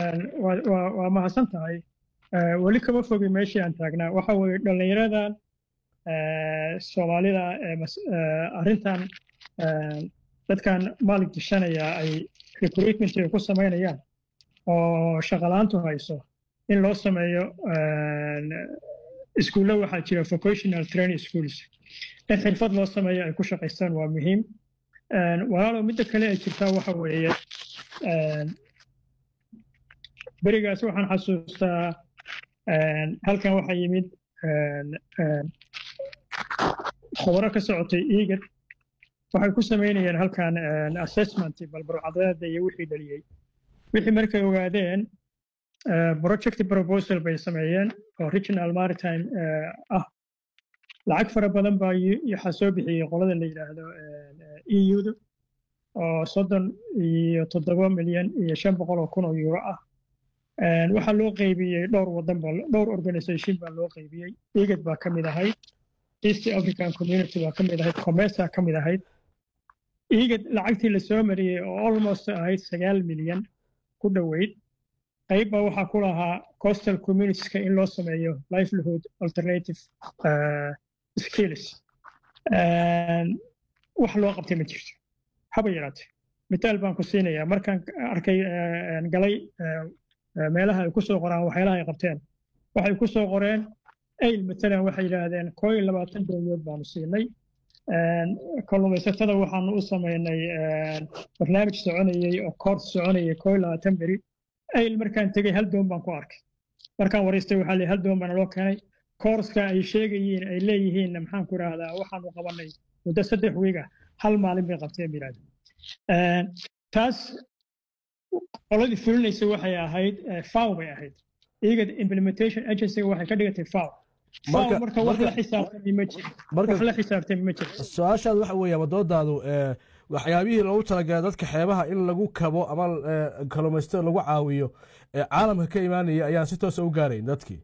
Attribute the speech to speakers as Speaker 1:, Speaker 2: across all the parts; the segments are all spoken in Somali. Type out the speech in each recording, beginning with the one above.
Speaker 1: waa mahadsan tahay weli kama fogi meeshii aan taagnaa waxa weeye dhallinyaradan soomaalida arrintan dadkan maalig dishanaya ay recruitmentiga ku samaynayaan oo shaqalaantu hayso in loo sameeyo iskuulla waxaa jira vocational training schools in xirfad loo sameeyo ay ku shaqaystaan waa muhiim walaalow midda kale ay jirtaa waxa weeye berigaas waxaan xasuustaa halkan waxaa yimid khubaro ka socotay eagad waxay ku samaynayeen halkan assessment balbarcadeeda iyo wixii dhaliyey wixii markay ogaadeen project proposal bay sameeyeen oo regional maritime ah lacag fara badan baa waxaa soo bixiyey qolada la yidhaahdo euda oo soddon iyo toddoba milyan iyo shan boqol oo kun oo euro ah waxaa loo qaybiyey dhowr wadan ba dhowr organisation baa loo qaybiyey egad baa ka mid ahayd east african community baa ka mid ahayd comesa ka mid ahayd egad lacagtii la soo mariyey oo almost ahayd sagaal milyan ku dhoweyd qayb baa waxaa ku lahaa coastal communitieska in loo sameeyo livelihood alternative skills wax loo qabtay ma jirto haba yaraate mitaal baan ku siinayaa markaan arkay galay meelaha ay ku soo qoraan waxyaalaha ay qabteen waxay ku soo qoreen ayl matalan waxay yidhaahdeen koo iyo labaatan dowladood baanu siinay kalluumaysatada waxaanu u samaynay barnaamij soconayey oo koors soconayay koo iyo labaatan beri ayl markaan tegey hal doon baan ku arkay markaan waraystay waxaa leeyahay hal doon baana loo keenay koorska ay sheegayiin ay leeyihiin maxaan ku idhaahdaa waxaanu qabanay muddo saddex wiiga hal maalin bay qabteen biraada taas qoladii fulinaysa waxay ahayd faw bay ahayd iyaga implementation agency waxay ka dhigatay faw marka wax la xisaabtami ma jiro wax la xisaabtami ma jiro
Speaker 2: su-aashaad waxa weeye ama doodaadu waxyaabihii loogu talagalay dadka xeebaha in lagu kabo ama kalluumaysatada lagu caawiyo caalamka ka imaanaya ayaan si toosa u gaarayn dadkii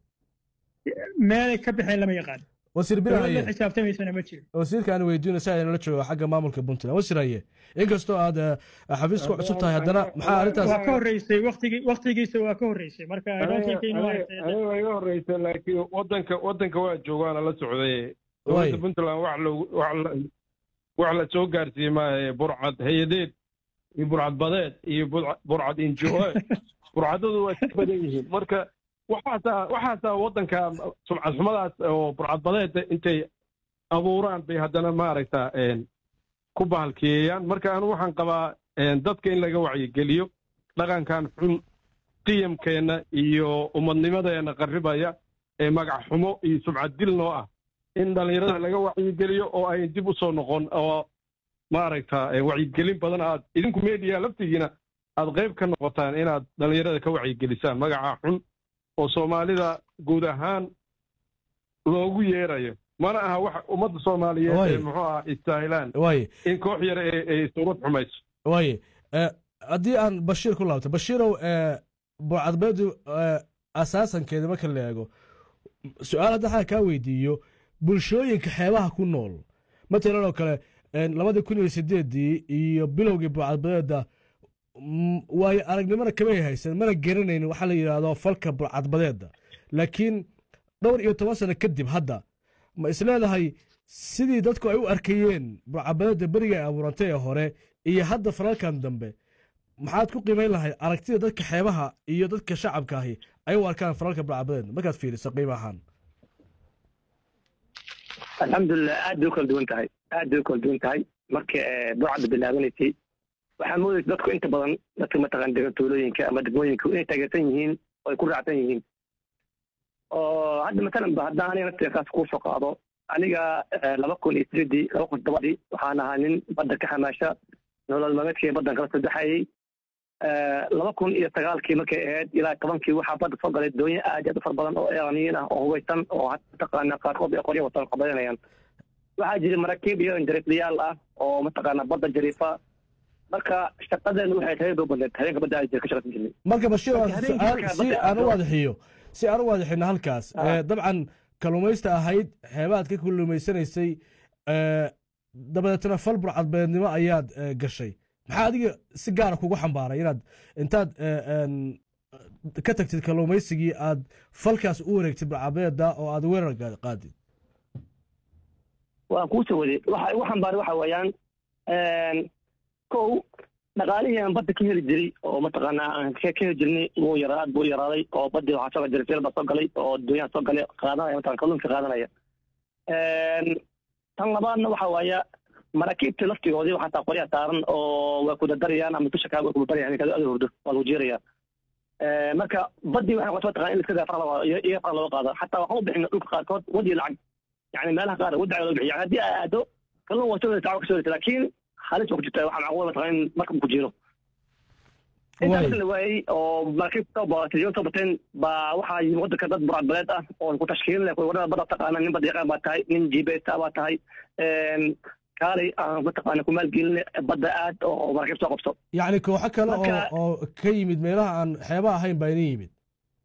Speaker 1: meelay ka baxeen lama yaqaan
Speaker 2: wasiir
Speaker 1: dowladda xisaabtamaysana ma jiro
Speaker 2: wasiirka aan weydiino si aynala joogo xagga maamulka puntland wasiir haye inkastoo aad xafiiska ku cusub tahay haddana maxaa arrintaas
Speaker 1: waa ka horreysay waqtigi waqtigiisa waa ka horreysay marka
Speaker 3: aniga waa iga horreysay laakiin wadanka wadanka waa joogaana la socday dowladda puntland wax loogu wax wax la soo gaarsiiyey maahe burcad hay-adeed iyo burcad badeed iyo burcad injo burcadadu waa ka badan yihiin marka waxaasaa waxaasaa waddanka sumcad xumadaas oo burcadbadeeda intay abuuraan bay haddana maaragta ku bahalkiyeeyaan marka anu waxaan qabaa dadka in laga wacyigeliyo dhaqankan xun qiyamkeenna iyo ummadnimadeenna qarribaya ee magac xumo iyo sumcad dil noo ah in dhallinyarada laga wacyigeliyo oo ay dib u soo noqon oo maaragta wacyigelin badan aad idinku media laftigiina aad qayb ka noqotaan inaad dhallinyarada ka wacyigelisaan magaca xun oo soomaalida guud ahaan loogu yeerayo mana aha wax ummadda soomaaliyeed ee muxuu ah istaahilaan in koox yar ay suurad xumayso
Speaker 2: waaye haddii aan bashiir ku laabto bashiirow buucadbeedu asaasankeeda marka la eego su-aal hadda xaa kaa weydiiyo bulshooyinka xeebaha ku nool matalan oo kale labadii kun iyo sideedii iyo bilowgii buucadbadeeda waayo aragnimona kamay haysan mana garanaynin waxaa la yidhaahdo falka burcadbadeeda laakiin dhowr iyo toban sano kadib hadda ma isleedahay sidii dadku ay u arkayeen burcadbadeeda beriga ay abuurantay ee hore iyo hadda falalkan dambe maxaad ku qiimayn lahay aragtida dadka xeebaha iyo dadka shacabka ahi ay u arkaan falalka burcadbadeeda markaad fiiriso qiimo ahaan
Speaker 4: alxamdulilah aad bay u kala duwan tahay aad bay u kala duwan tahay marka burcadda bilaabanaysay waxaa moodaysa dadku inta badan dadka mataqaan degan tuulooyinka ama degmooyinka inay taageersan yihiin oo ay ku raacsan yihiin oo hadda matalan ba haddaan aniga nafteekaas kuu soo qaado aniga laba kun iyo sideedii laba kun todobadii waxaan ahaa nin badda ka xamaasha nolol maalmeedkii baddan kala sadexayay laba kun iyo sagaalkii markay ahayd ilaa tobankii waxaa badda soo galay doonyo aad aad u fara badan oo iraniyiin ah oo hubaysan oo mataqaana qaarkood ay qoryo watan qabadanayaan waxaa jira maraakiib iyo injariiflayaal ah oo mataqaana badda jariifa marka shaqadeenu waxay tahay doo badneed habeenka badda ay ka shaqaysan jirnay
Speaker 2: marka bashiir si aan u waadaxiyo si aan u waadaxino halkaas dabcan kalluumaysta ahayd xeebaad ka kalluumaysanaysay dabadeetna fal burcadbeednimo ayaad gashay maxaa adiga si gaara kugu xambaaray inaad intaad ka tagtid kalluumaysigii aad falkaas u wareegtid burcabeeda oo aad weerar qaadid
Speaker 4: waan kuu soo waday waxa waxaan baari waxa weeyaan kow dhaqaalihii aan badda ka heli jiray oo mataqaanaa aan ka heli jirnay wuu yaraa aad buu yaraaday oo baddii waxaa soo jiray filba soo galay oo dunyaha soo galay qaadanaya mataqan kalluunka qaadanaya tan labaadna waxa waaya maraakiibta laftigoodii waxaa taa qoryaa saaran oo waa kudadarayaan ama dusha kaaga kudadarayaan kada ada hurdo waa lagu jiiraya marka baddii waxay noqotay mataqan in iska daa fara iyaga fara looga qaado xataa waxaan u bixina dhulka qaarkood wadi lacag yani meelaha qaar wadi loo bixiya yani haddii aa aado kalluun waa soo saaca ka soo helata laakiin halis waa ku jirta waxaa macquul mataqan in markab ku jiro intaa marka la waayey oo maraakiib soo baatay soo bateen baa waxaa yimi wadanka dad burcadbaleed ah oo ku tashkiilin leh wadada badda taqaana nin badda yaqaan baa tahay nin jibeeta baa tahay kaalay aan mataqaana ku maalgelin badda aad oo maraakiib soo qabso
Speaker 2: yacni kooxo kale oo oo ka yimid meelaha aan xeebaha ahayn baa idin yimid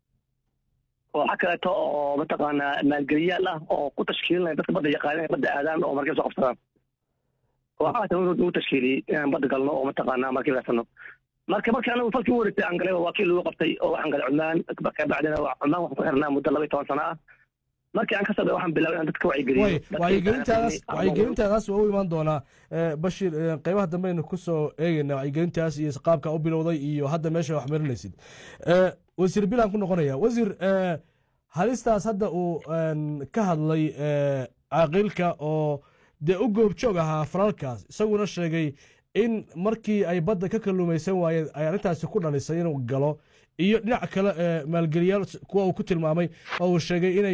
Speaker 4: kooxo kaleeto oo mataqaana maalgeliyaal ah oo ku tashkiilinaya dadka badda yaqaana badda aadaan oo maraakiib soo qabsadaan kooxahaas ugu tashkiiliyey inaan badda galno oo mataqaana maraakiib raasano marka marka anagu falkii u wareegtay aan galay waa kii lagu qabtay oo waxaan galay cumaan kabacdina cumaan waxaan ku xirnaa muddo laba iyo toban sano ah markii aan ka soo waxaan bilaabay inaan dadka wacyigeliyo
Speaker 2: wacyigelintaadaas wacyigelintaadaas waa u imaan doonaa bashir qeybaha dambeynu kusoo eegeyna wacyigelintaas iyo qaabka u bilowday iyo hadda meesha wax marinaysid wasiir bilaan ku noqonaya wasiir halistaas hadda uu ka hadlay caaqilka oo dee u goobjoog ahaa falalkaas isaguna sheegay in markii ay badda ka kalluumaysan waayeen ay arrintaasi ku dhalisay inuu galo iyo dhinac kale maalgeliyaal kuwa uu ku tilmaamay oo uu sheegay inay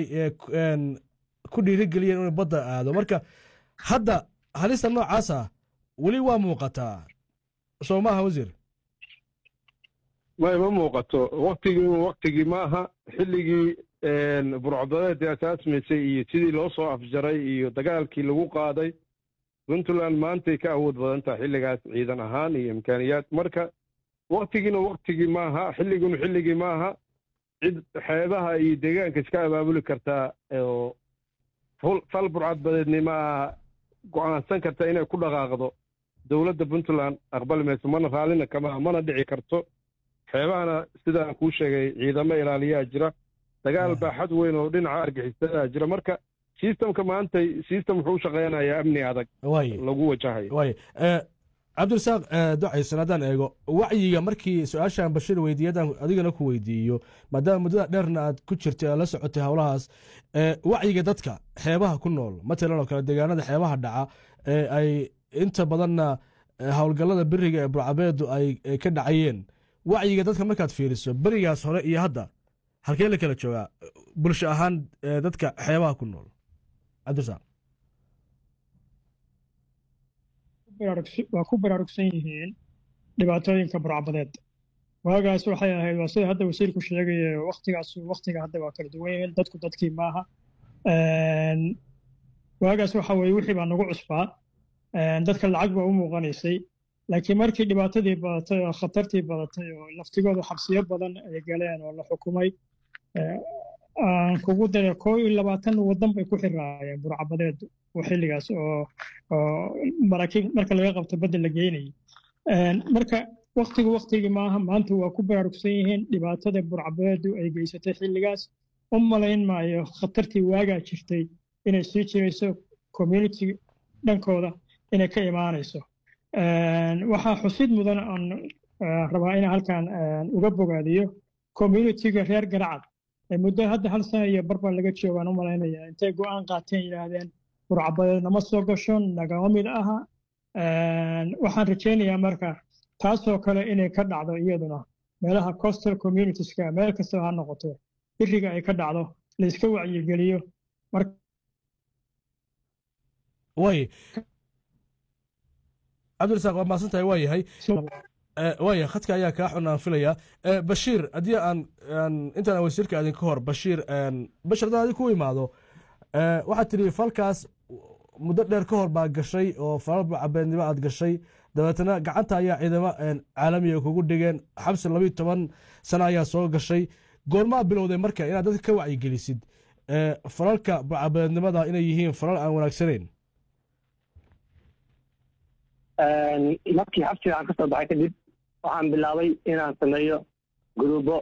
Speaker 2: ku dhiirigeliyeen inuu badda aado marka hadda halista noocaasa weli waa muuqataa soo maaha wasiir
Speaker 3: may ma muuqato waktigii waktigii maaha xilligii burcadadeedii asaasmaysay iyo sidii loo soo afjaray iyo dagaalkii lagu qaaday puntland maantay ka awood badan tahay xilligaas ciidan ahaan iyo imkaaniyaad marka waktigiina waktigii maaha xilliguna xilligii maaha cid xeebaha iyo deegaanka iska abaabuli kartaa oo fal burcadbadeednimaa go'aansan karta inay ku dhaqaaqdo dowladda puntland aqbali mayso mana raallina kama mana dhici karto xeebahana sidaan kuu sheegay ciidamo ilaaliyaa jira dagaal baaxad weyn oo dhinaca argixisadaa jira marka sistamka maanta sistam wuxuu u shaqeynayaa amni adag lagu wajahayo
Speaker 2: way cabdirasaaq ducaysan haddaan eego wacyiga markii su-aashaan bashir weydiiye haddaan adigana ku weydiiyo maadaama muddada dheerna aad ku jirtay aad la socotay howlahaas wacyiga dadka xeebaha ku nool matalan oo kale deegaanada xeebaha dhaca ee ay inta badanna howlgallada beriga ee burcabeedu ay ka dhacayeen wacyiga dadka markaad fiiriso berigaas hore iyo hadda halkee la kala joogaa bulsho ahaan dadka xeebaha ku nool cabdirasaaq
Speaker 1: waa ku baraarugsan yihiin dhibaatooyinka burcabadeed waagaas waxay ahayd waa sida hadda wasiirku sheegaya waktigaas waktiga hadda waa kala duwan yihiin dadku dadkii maaha waagaas waxa weye wixii baa nagu cusbaa dadka lacag baa u muuqanaysay laakiin markii dhibaatadii badatay oo khatartii badatay oo laftigooda xabsiyo badan ay galeen oo la xukumay aan kugu dara koo iyo labaatan waddan bay ku xiraayeen burcabadeed oo xilligaas oo oo maraakiib marka laga qabto badda la geynayay marka waktigu waktigii maaha maanta waa ku baraarugsan yihiin dhibaatada burcabadeedu ay geysatay xilligaas u malayn maayo khatartii waagaa jirtay inay sii jirayso community dhankooda inay ka imaanayso waxaa xusid mudan aan rabaa inaan halkan uga bogaadiyo communitiga reer garacad muddo hadda hal sana iyo barbar laga joogaan u malaynaya intay go'aan qaateen yidhaahdeen burcabadeed nama soo gasho nagama mid aha waxaan rajaynayaa marka taasoo kale inay ka dhacdo iyaduna meelaha coastal communitieska meel kastaba ha noqoto biriga ay ka dhacdo la iska wacyigeliyo
Speaker 2: way cabdirasaaq waa maasan tahay waa yahay waaya khadka ayaa kaa xun aan filayaa bashiir haddii aan intaan wasiirka adin ka hor bashiir bashir haddaan adig ku imaado waxaad tidhi falkaas muddo dheer ka hor baa gashay oo falal cabeednimo aad gashay dabeetana gacanta ayaa ciidamo caalamiga kugu dhigeen xabsi labiyo toban sano ayaa soo gashay goormaa bilowday marka inaad dadka ka wacyigelisid falalka cabeednimada inay yihiin falal aan wanaagsanayn
Speaker 4: markii xabsiga aan ka soo baxay kadib waxaan bilaabay inaan sameeyo gruubo